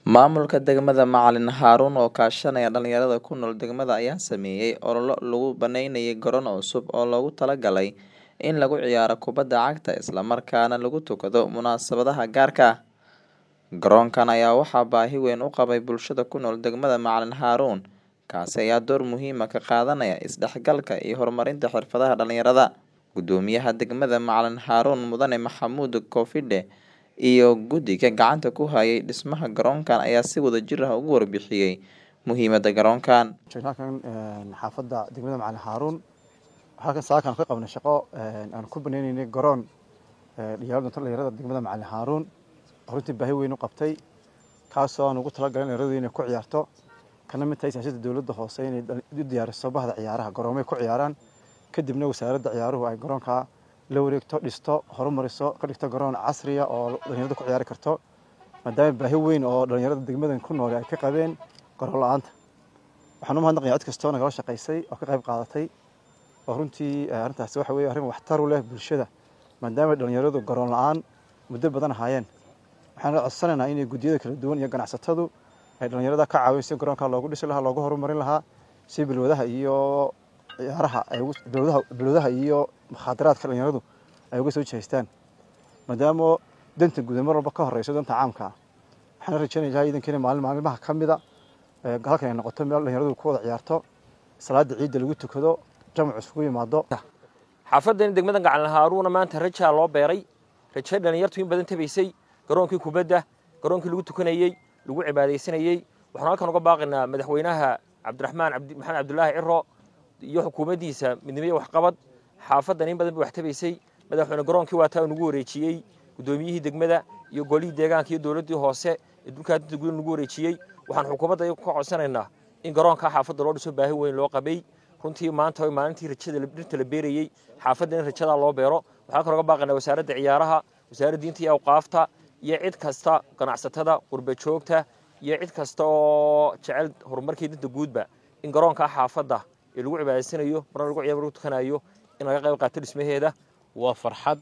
Maamulka degmada Macalin Haruun oo kaashanaya dhalinyarada ku nool degmada ayaa sameeyay olole lagu baneynayo garoon cusub oo loogu talagalay in lagu ciyaaro kubadda cagta isla markaana lagu tukado munaasabadaha gaarka ah. Garoonkan ayaa waxaa baahi weyn u qabay bulshada ku nool degmada Macalin Haruun, kaasi ayaa door muhiim ah ka qaadanaya isdhexgalka iyo horumarinta xirfadaha dhalinyarada. Guddoomiyaha degmada Macalin Haruun Mudane Maxamuud Koofidhe iyo guddiga gacanta ku hayay dhismaha garoonkan ayaa si wadajir ah uga warbixiyay muhiimadda garoonkan. halkan xaafadda degmada Macalin Haruun halkan saakan ka qabnay shaqo aan ku baneynaynay garoon dhalinyarada dhalinyarada degmada Macalin Haruun runtii baahi weyn u qabtay kaasoo aan ugu talagalay dhalinyaradu inay ku ciyaarto kana mid tahay siyaasadda dowladda hoose inay u diyaariso bahda ciyaaraha garoomay ku ciyaaraan kadibna wasaaradda ciyaaruhu ay garoonka la wareegto dhisto horumariso ka dhigto garoon casriya oo dhalinyaradu ku ciyaari karto maadaama baahi weyn oo dhalinyarada degmadan ku nool ay ka qabeen garoon la-aanta waxaan u mahadnaqayaa cid kastoo nagala shaqaysay oo ka qayb qaadatay oo runtii arrintaasi waxa weeye arrin waxtar u leh bulshada maadaama dhalinyaradu garoon la-aan muddo badan ahaayeen waxaan codsanaynaa inay guddiyada kala duwan iyo ganacsatadu ay dhalinyarada ka caawin si garoonka loogu dhisi lahaa loogu horumarin lahaa si bilwadaha iyo ciyaaraha bilwadaha iyo mukhaadaraadka dhalinyaradu ay uga soo jeestaan maadaama danta guud mar walba ka horeyso danta caamka ah waxaan rajaynayaa iidankeena maalin maalmaha ka mida halkan ay noqoto meel dhalinyaradu ku wada ciyaarto salaada ciidda lagu tukado jamacu isugu yimaado xaafaddan degmada Macalin Haruun maanta rajaa loo beeray rajo dhalinyartu in badan tabaysay garoonkii kubadda garoonkii lagu tukanayay lagu cibaadaysanayay waxaan halkan uga baaqaynaa madaxweynaha cabdiraxmaan maxamed cabdulaahi ciro iyo xukuumaddiisa midnimada waxqabad xaafaddan in badan bay wax tabaysay madaxweyne garoonkii waa taa nagu wareejiyey guddoomiyihii degmada iyo golihii deegaanka iyo dowladdii hoose ee dhulkaa danta gudan nagu wareejiyey waxaan xukuumadda ka codsanaynaa in garoonka xaafadda loo dhiso baahi weyn loo qabay runtii maanta maalintii rajada dhirta la beerayey xaafadda in rajadaa loo beero waxaan kaloo uga baaqaynaa wasaaradda ciyaaraha wasaaradda diinta iyo awqaafta iyo cid kasta ganacsatada qurba joogta iyo cid kasta oo jecel horumarkii danta guudba in garoonka xaafadda ee lagu cibaadaysanayo marna lagu ciyaar lagu tukanayo in laga qayb qaato dhismaheeda waa farxad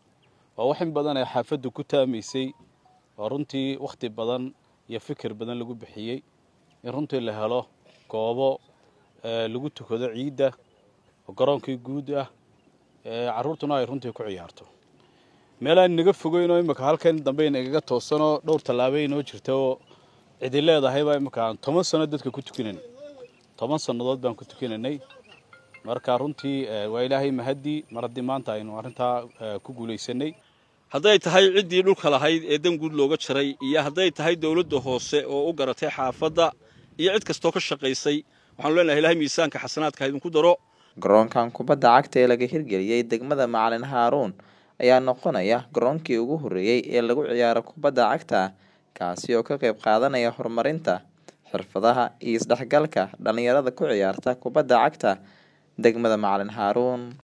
waa wax in badan ay xaafaddu ku taamaysay oo runtii wakhti badan iyo fikir badan lagu bixiyey in runtii la helo goobo lagu tukado ciidda oo garoonkii guud ah carruurtuna ay runtii ku ciyaarto meel aan inaga fogeynoo imika halkan dambe inagaga toosanoo dhowr tallaabay inoo jirta oo cidi leedahaybaa imika aan toban sanno dadka ku tukanayna toban sannadood baan ku tukanaynay marka runtii waa ilaahay mahadii mar haddii maanta aynu arrintaa ku guulaysanay hadday tahay ciddii dhulka lahayd ee dan guud looga jaray iyo hadday tahay dowladda hoose oo u garatay xaafadda iyo cid kastoo ka shaqaysay waxaanu leenahay ilahay miisaanka xasanaadka ha idinku daro garoonkan kubadda cagta ee laga hirgeliyey degmada Macalin Haruun ayaa noqonaya garoonkii ugu horreeyay ee lagu ciyaaro kubadda cagta kaasi oo ka qayb qaadanaya horumarinta xirfadaha iyo isdhexgalka dhalinyarada ku ciyaarta kubadda cagta degmada Macalin Haruun